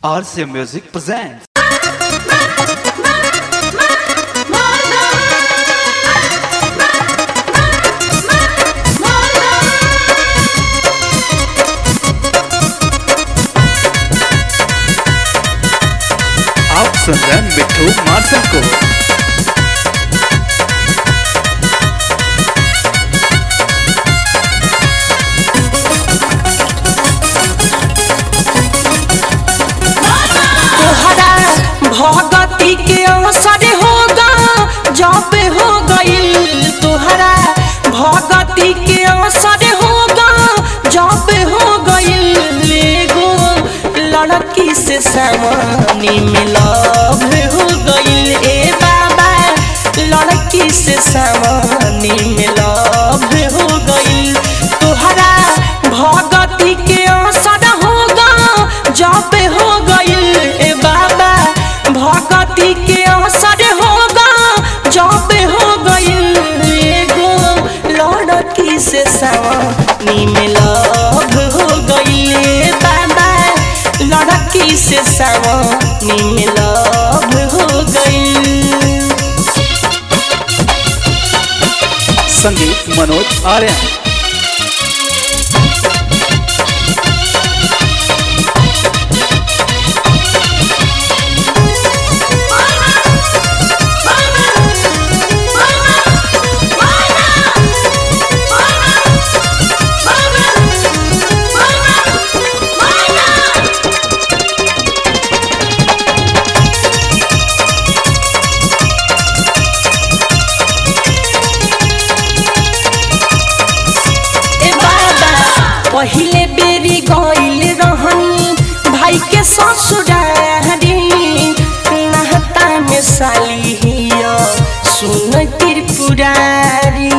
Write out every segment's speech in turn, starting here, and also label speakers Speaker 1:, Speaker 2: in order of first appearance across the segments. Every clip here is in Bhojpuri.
Speaker 1: RCA Music presents. आप सुन रहे हैं मिट्टू मार्शल को
Speaker 2: तोहरा भगती के असर होगा जब हो गईल तोहरा भगती के असर होगा जब हो गईल एगो लड़की से सामने में लव हो गईल ए बाबा लड़की से सामने में लव हो गईल तोहरा भगती के असर होगा जब हो गईल ए बाबा भगती के असर होगा जब हो गईल एगो लड़की से सवानी में लव हो गईल ए बाबा लड़की से सवानी में लव हो गईल
Speaker 1: संगीत मनोज आर्यन
Speaker 2: ए बाबा पहिले बेरी गइल रहनी भाई के ससुरारी नहता में साली हिया सुन त्रिपुरारी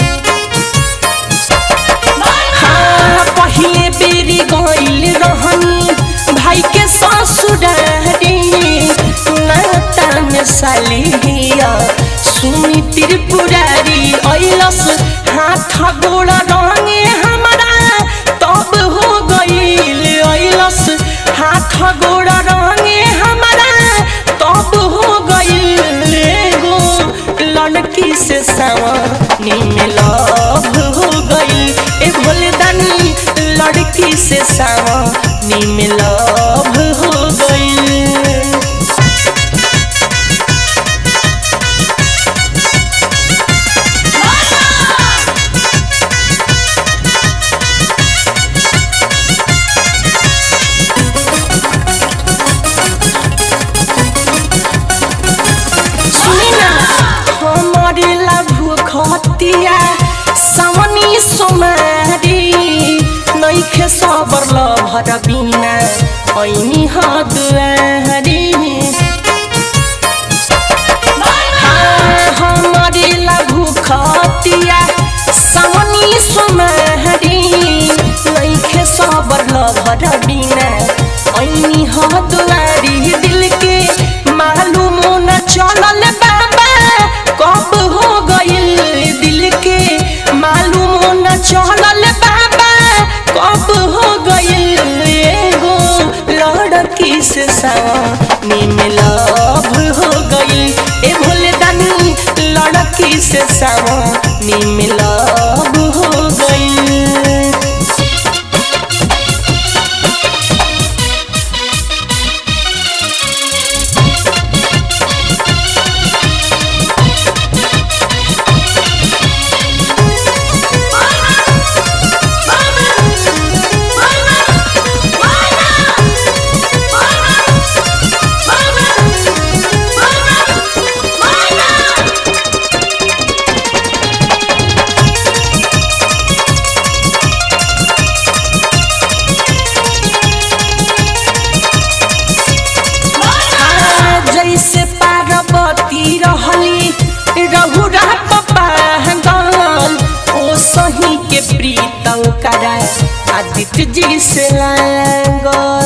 Speaker 2: हाँ पहिले बेरी गइल रहनी भाई के ससुरारी नहता में साली हिया सुनी त्रिपुरारी ऐलस हाथ गोड़ रंगे हमारा तब हो गईल ऐलस हाथ गोड़ रंगे हमारा तब हो गईल एगो लड़की से सवानी में लव हो गईल ए भोले दानी लड़की से सवानी में लव हो गईल सुनिना हमारे लभु खतिया सावनी सोमारी नैखे सबर लभर बिना ऐनी हदुआरी हमारे लघु खतिया सावनी सोमारी नैखे सबर लभर बिना ऐनी हदुआरी दिल के मालूम न चलल बाबा कब हो गइल दिल के मालूम न चलल बाबा कब हो गइल एगो लड़की से सावनी में लव हो गइल ए भोले दानी लड़की से सावनी में लव हो गइल जैसे पार्वती रहली रघुरा पागल ओ सही के प्रीतम करा आदित्य जी से लागल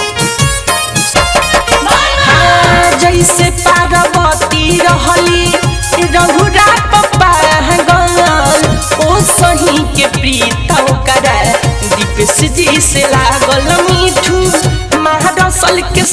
Speaker 2: हाँ, जैसे पार्वती रहली रघुरा पागल ओ सही के प्रीतम करा दीपेश जी से लागल मीठू महारसल के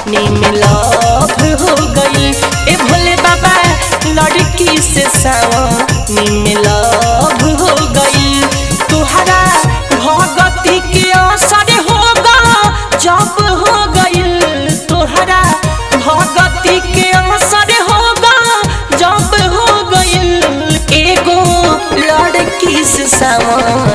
Speaker 2: में लव हो गई ए भोले बाबा लड़की से सावनी में लव हो गई तुहरा भगती के असर होगा जब हो गई तुहरा भगती के असर होगा जब हो गई एगो लड़की से सावन